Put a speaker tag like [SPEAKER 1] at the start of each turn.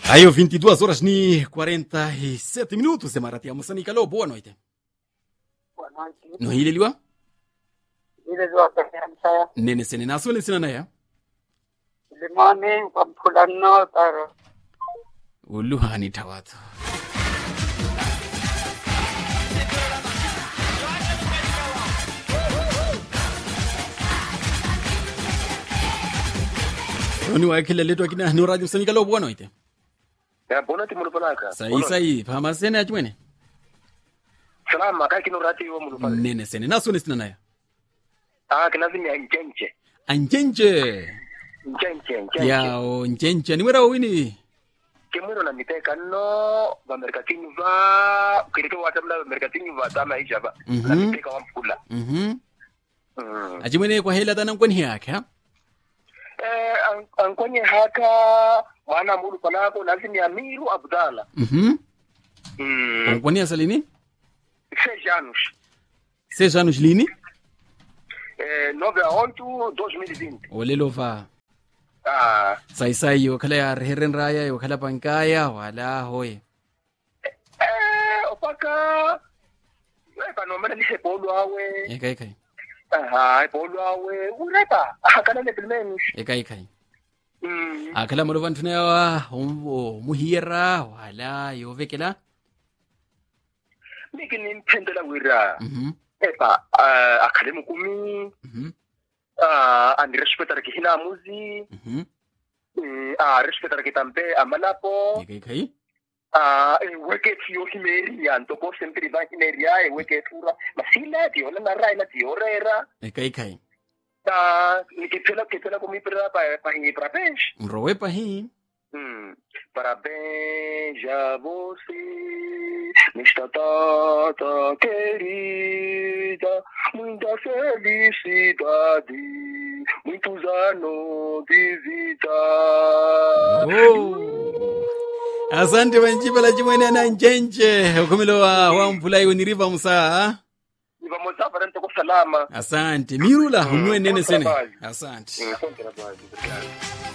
[SPEAKER 1] Ayo, 22 horas ni 47 minutos de Maratia Moçambique. Alô, boa noite.
[SPEAKER 2] Boa noite.
[SPEAKER 1] No hili liwa?
[SPEAKER 2] Ile ziwapendeza
[SPEAKER 1] Nene sene naso le sina naya.
[SPEAKER 2] limani kwa mpulano taro
[SPEAKER 1] Uluhani tawatu. Oni wa kile letu akina no radio Moçambique. Alô, boa noite.
[SPEAKER 3] Ya bona timulu palaka.
[SPEAKER 1] Sai sai, pama sene achwene.
[SPEAKER 3] Salama ka kino rati yo mulu pala.
[SPEAKER 1] Nene sene naso le sina naya.
[SPEAKER 3] Ah kinazi ni njenje.
[SPEAKER 1] Anjenje.
[SPEAKER 3] Njenje njenje.
[SPEAKER 1] Yao, njenje. Ni wera wini.
[SPEAKER 3] Kimwero na miteka no ba merkatini va kirito watamla merkatini va tama isha ba.
[SPEAKER 1] Mhm.
[SPEAKER 3] Na miteka wa mkula.
[SPEAKER 1] Mhm.
[SPEAKER 3] Mm.
[SPEAKER 1] Achimwene kwa hela tana kwani yake ha?
[SPEAKER 3] Eh an- ankonye haka mwana mulu palako lazimi Amiru Abdalla.
[SPEAKER 1] Mhm.
[SPEAKER 3] Mm.
[SPEAKER 1] Kwani asalini?
[SPEAKER 3] Seis anos.
[SPEAKER 1] Seis anos lini?
[SPEAKER 3] Eh 9 a 8 2020.
[SPEAKER 1] Olelo fa.
[SPEAKER 3] Ah
[SPEAKER 1] Sai sai yo kala ya herren raya yo kala pankaya wala hoye.
[SPEAKER 3] eh opaka Wepa no mena lise polo awe.
[SPEAKER 1] Ekai kai.
[SPEAKER 3] Aha, polo awe. Urepa. Akana ne pilmenos.
[SPEAKER 1] Ekai kai.
[SPEAKER 3] Mm.
[SPEAKER 1] Akala malo vantuna yawa umbo muhira wala yo vekela.
[SPEAKER 3] Miki ni mpendela wira.
[SPEAKER 1] Mhm.
[SPEAKER 3] Epa, uh, akademu kumi.
[SPEAKER 1] Mhm.
[SPEAKER 3] Uh, andi respetara ki hina muzi.
[SPEAKER 1] Mhm.
[SPEAKER 3] Mm, uh, respetara ki tampe amalapo.
[SPEAKER 1] Ekai kai.
[SPEAKER 3] Uh, e weke tiyo himeria. Ntoko sempiri ba himeria. E weke tura. Masila tiyo na narai na tiyo rera.
[SPEAKER 1] Ekai kai.
[SPEAKER 3] Uh, nikipela kipela kumipira pa pa hingi prapesh.
[SPEAKER 1] Mrowe pa hii.
[SPEAKER 3] Hum, parabéns a você, nesta data querida, muita felicidade, muitos anos de vida.
[SPEAKER 1] Oh. Asante banjibala chimwene na njenje. Ukumilo wa wa mvulai uniriva musaa.
[SPEAKER 3] E vamos lá para com salama.
[SPEAKER 1] Asante. Mirula hunwe nene sene.
[SPEAKER 3] trabalho.
[SPEAKER 1] Asante.
[SPEAKER 3] Hum, bom trabalho, obrigado.